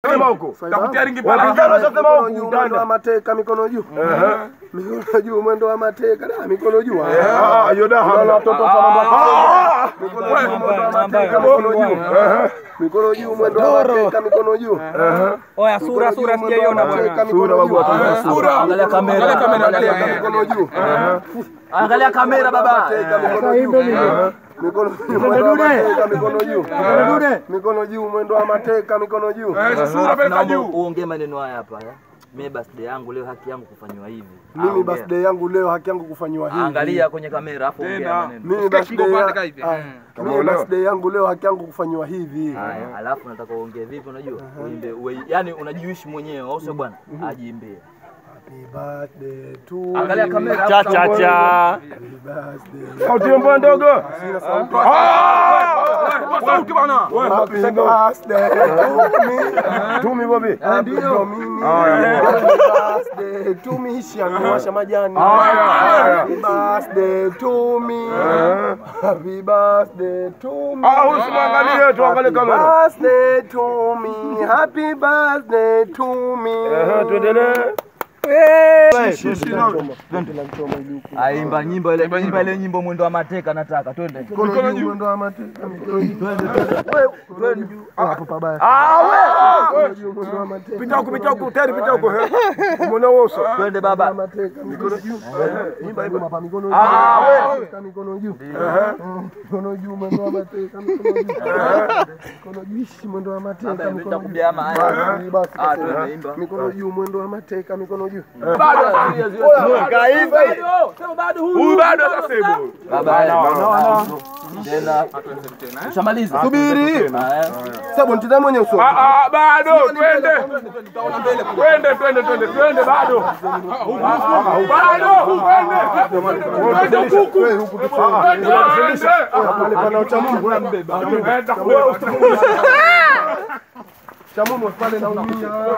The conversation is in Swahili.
sema huko. Takutia ringi pala. Wapinzani washasema Mikono huku juu, mwendo wa utaenda. mateka, mikono juu. Mikono juu, mwendo wa mateka, da, mikono juu. Ah, hiyo da Unaona hamna. watoto sana mambo. Ah! Mikono juu, mwendo wa mateka, mikono juu. Mikono juu, mwendo wa mateka, mikono juu. Oya, sura sura sijaiona bwana. Mateka, Sura mikono babu, juu. watu Sura. Angalia kamera. Angalia kamera, angalia. Mateka, mikono juu. Angalia kamera baba. Mateka, mikono juu. Mikono juu, mwendo wa mateka, mikono juu. Mikono juu, mwendo wa mateka, mikono juu. Eh, Sura peleka Naomba juu. uongee maneno haya hapa. eh. Mimi birthday yangu leo haki yangu kufanywa hivi. Mimi Ongea. birthday yangu leo haki yangu kufanywa hivi. Angalia kwenye kamera afu ongea Tena. maneno. Mimi Usikie birthday kingo ya- pande hivi. ah, mimi birthday yangu leo haki yangu kufanywa hivi. Haya, alafu nataka uongee vipi unajua? Uimbe, uwe- yani unajiishi mwenyewe au sio bwana? Ajiimbie. Happy birthday to Angalia you. kamera. Cha cha cha. Happy birthday. Sauti ya mbwa ndogo. Sina sauti. Kwa sauti bwana. Happy birthday to me. Tumi Bobi. Ndio mimi. Haya. Happy birthday to me. Shanguasha majani. Haya, haya. Happy birthday to me. Happy birthday to me. Ah, usimwangalie tuangalie Happy kamera. birthday to me. Happy birthday to me. Ehe, tuendelee. Aimba nyimbo ile imba ile nyimbo mwendo wa mateka nataka twende. Mikono juu, mwendo wa mateka. Mikono juu. Twende juu. Hapo pabaya. Ah, Mikono juu, mwendo wa mateka. Pita huku, pita huku, tayari pita huku. he. Umeona uso. Twende baba. mateka mikono juu. Imba imba hapa mikono juu. Ah, Mateka, mikono juu. Mm, Mikono juu mwendo wa mateka mikono juu. Mikono juu ishi mwendo wa mateka mikono juu. Nitakumbia haya. Eh, basi, Ah, basi. twende imba. Mikono juu mwendo wa mateka mikono juu. Huyu bado atasema. Baba. Tena. Ushamaliza. Subiri. Sababu nitazame mwenye uso. Ah, ah, bado twende. Twende, twende, twende, twende bado. Bado, twende. Twende huku. Wewe huku tu. Twende, twende. Pale pana ucha Mungu. Enda kule. Cha Mungu pale naumia.